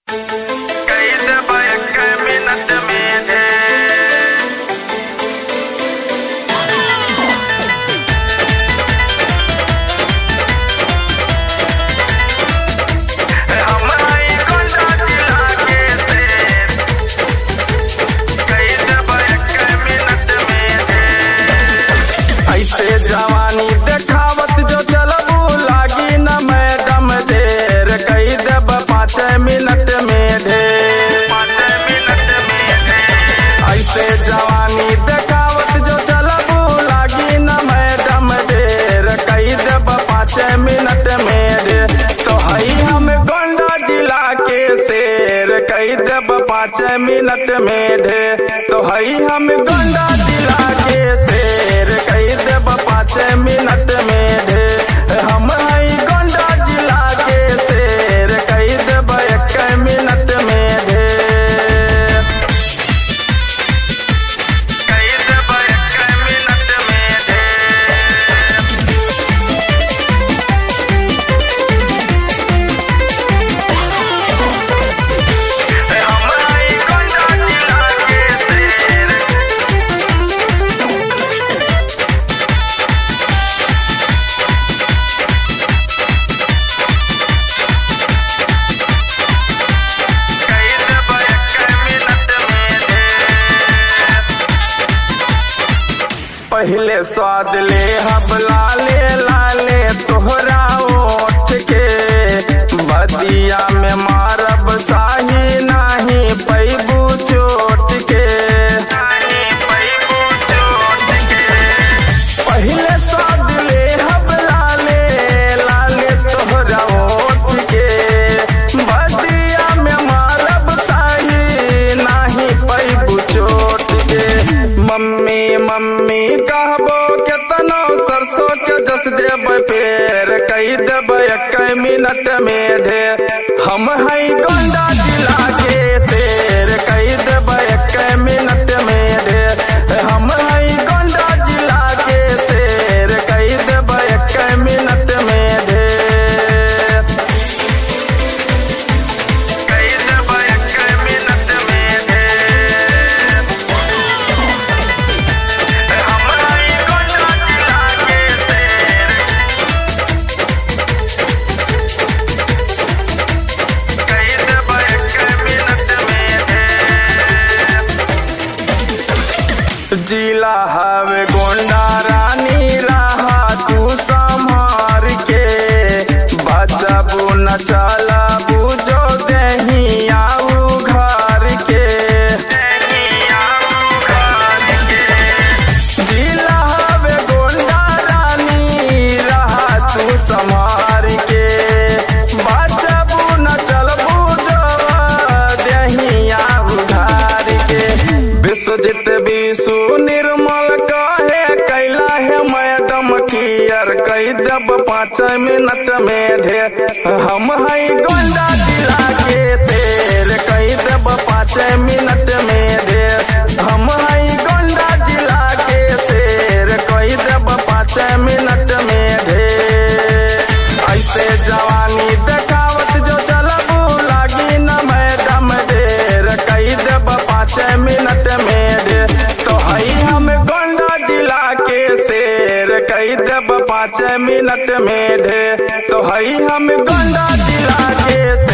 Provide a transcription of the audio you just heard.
कैसे bank minute में है हमारी गोंडा जिला के शेर कैसे बैक मिनट में है ऐसे जवानी देखावत जो चलबू लागी न मैडम देर कई देब पाँच मिनट में ढेर पाँच मिनट में है ऐसे जवानी देखावत जो चलबू लागी न मैडम देर कई देब पाँच मिनट में ढेर तो हई हम गोंडा जिला के शेर कई देब पाँच मिनट में ढेर तो हई हम गोंडा जिला के शेर कई देब पाँच मिनट में ढेर हम हई गोंडा जिला के शेर कई देब एक मिनट में ढेर कैसे बैक मिनट में है हमारी गोंडा जिला के शेर कैसे बैक मिनट में है पहले स्वाद ले हब लाले लाले तोहरा ओठ के बदिया में मारब साही नाही पैबू चोट के नहीं पैबू चोट के पहले स्वाद ले हब लाले लाले तोहरा ओठ के बदिया में मारब साही नाही पैबू चोट के मम्मी मम्मी कहबो केतनो सरसों के जस देब पेड़ कई देब एक मिनट में ढेर हम हई गोंडा जिला के शेर कई देब एक मिनट में ढेर हम हई गोंडा जिला के शेर कई देब एक मिनट में ढेर कैसे बैक मिनट में है हमारी गोंडा जिला के शेर कैसे बैक मिनट में है जिला हवे गोंडा रानी रहा तू संभार के बचबू न चलबू जो दही आऊ घर के जिला हवे गोंडा रानी रहा तू संभार के बचबू न चलबू जो दही आऊ घर के विश्वजित विशु निर्मल कहे कैला है मैडम कियर कई देब पाँच मिनट में ढेर हम हई गोंडा जिला के शेर कई देब पाँच मिनट में ढेर हम हई गोंडा जिला के शेर कई देब पाँच मिनट में ढेर ऐसे जवानी देखावत जो चलबू लागी न मैडम ढेर कई देब पाँच मिनट में ढेर तो हई हम गोंडा जिला के शेर कई देब पाँच मिनट में ढेर तो हई हम गोंडा जिला के